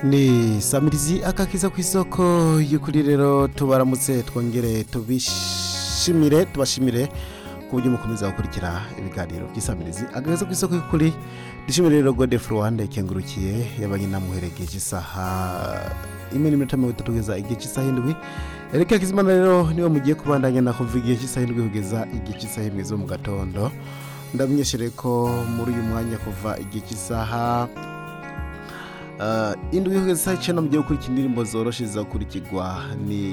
ni samirizi akakiza ku isoko y'ukuri rero tubaramutse twongere tubishimire tubashimire ku buryo mukomeza gukurikira ibiganiro by'isamirizi agakiza ku isoko y'ukuri dushimire rero gode furuwande ikengurukiye yabanye namuheregeje isaha imwe n'iminota mirongo itatu kugeza igihe cy'isaha indwi ereka kizimana rero niwe mugiye kubandanya na kuva igihe cy'isaha indwi kugeza igihe cy'isaha indwi zo mu gatondo ndamenyeshere ko muri uyu mwanya kuva igihe cy'isaha Uh, indwi kugeza saa icyenda mugiye gukurikira indirimbo zoroshe zizakurikirwa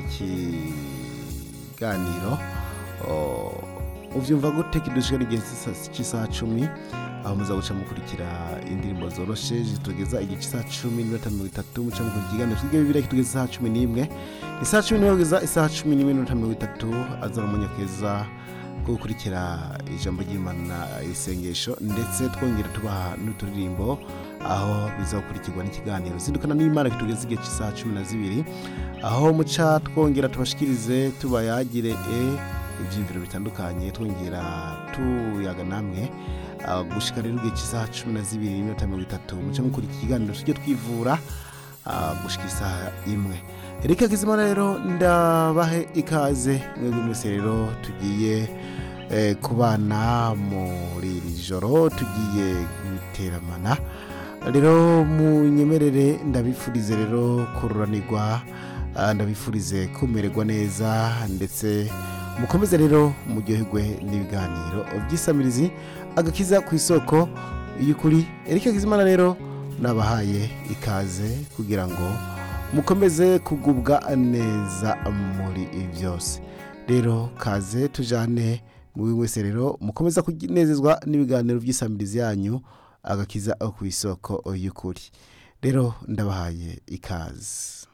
n'ikiganiro uh, uvyumva gute kidushika n'igihe cy'isa- cy'isaha cumi aho muza guca mukurikira indirimbo zoroshe zitugeza igihe cy'isaha cumi n'iminota mirongo itatu muca mukurikira ikiganiro twige bibiriya kitugeza isaha cumi n'imwe isaha cumi n'imwe kugeza isaha cumi n'imwe n'iminota mirongo itatu azana umwanya keza ko gukurikira ijambo ry'imana isengesho ndetse twongera tubaha n'uturirimbo aho bizakurikirwa n'ikiganiro zindukana n'imana kitugeze igihe cy'isaha cumi na zibiri aho muca twongera tubashikirize tubayagire e ibyiyumviro bitandukanye twongera tuyaga namwe Ah, gushika rero igihe cy'isaha cumi na zibiri n'iminota mirongo itatu muca mukurikira ikiganiro tujye twivura ah, gushika isaha imwe reka kizimana rero ndabahe ikaze mwebwe mwese rero tugiye eh, kubana muri iri joro tugiye guteramana rero munyemerere ndabifurize rero kururanirwa ah, ndabifurize kumererwa neza ndetse mukomeze rero muryoherwe n'ibiganiro by'isamirizi agakiza ku isoko y'ukuri erika kizimana rero nabahaye ikaze kugira ngo mukomeze kugubwa neza muri byose rero kaze tujane muri wese rero mukomeza kunezezwa n'ibiganiro by'isamirizi yanyu agakiza ku isoko y'ukuri rero ndabahaye ikaze